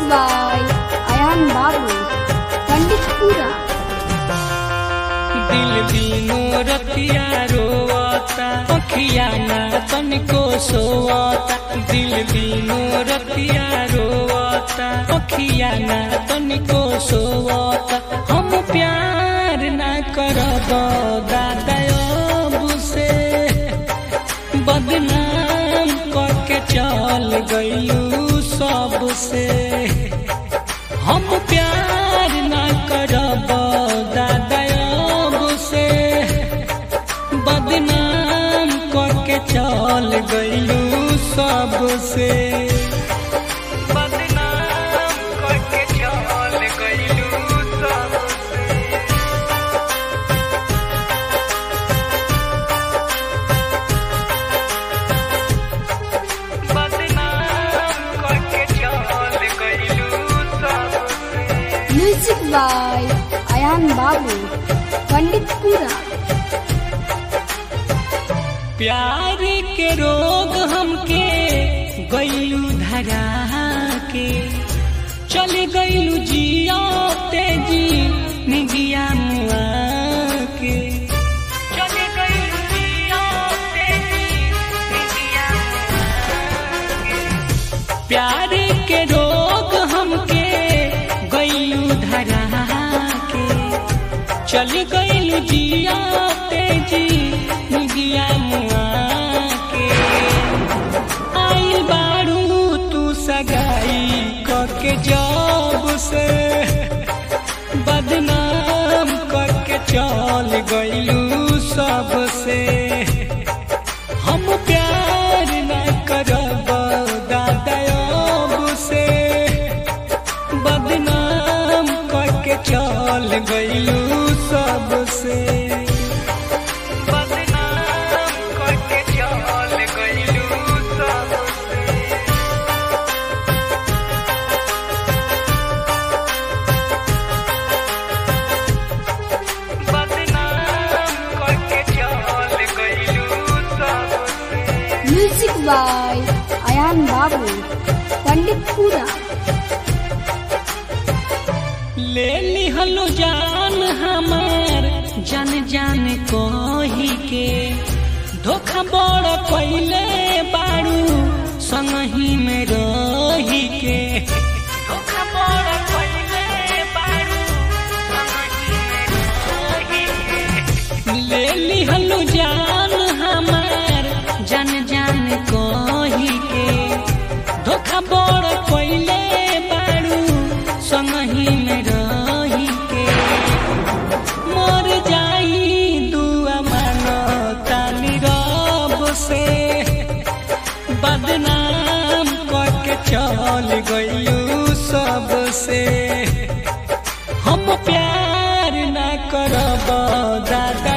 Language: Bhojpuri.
by Ayan Babu, Panditpura. दिल दिनो रतिया रोवता अखिया ना तनिको सोवता दिल दिनो रतिया रोवता अखिया ना तनिको सोवता हम प्यार ना करब दादा अब से बदनाम करके चल गइलू सबसे हम प्यार ना करब दादा अब से बदनाम करके चल गइलू सबसे बदनाम करके चल गइलू सबसे बदनाम करके चल गइलू सबसे Music by Ayan Babu, Panditpura. प्यार के रोग हमके गैलू धरा के चल गैलू जिया तेजी निगिया मुआ के चल गैलू जिया तेजी निगिया प्यार के रोग हमके गैलू धरा के चल गइल जिया तेजी निगिया मुआ के आइल बारू तू सगाई करके जब से बदनाम करके चल गइलू सबसे हम प्यार न करब दादा अब से बदनाम करके चल गइलू सबसे बदनाम करके चल गइलू सबसे बदनाम करके चल गइलू सबसे Music by Ayan Babu, Panditpura. ले लिहलो जान हमार जान जान कही के धोखा बड़ कैले बारू संगही में रही के धोखा बड़ कैले बारू संगही में रही के ले लिहलो जान हमार जान जान कही के धोखा बड़ कैले बारू संगही में रही के मर जाई दुआ मानो तानी रब से बदनाम करके चल गइलू सबसे हम प्यार ना करब दादा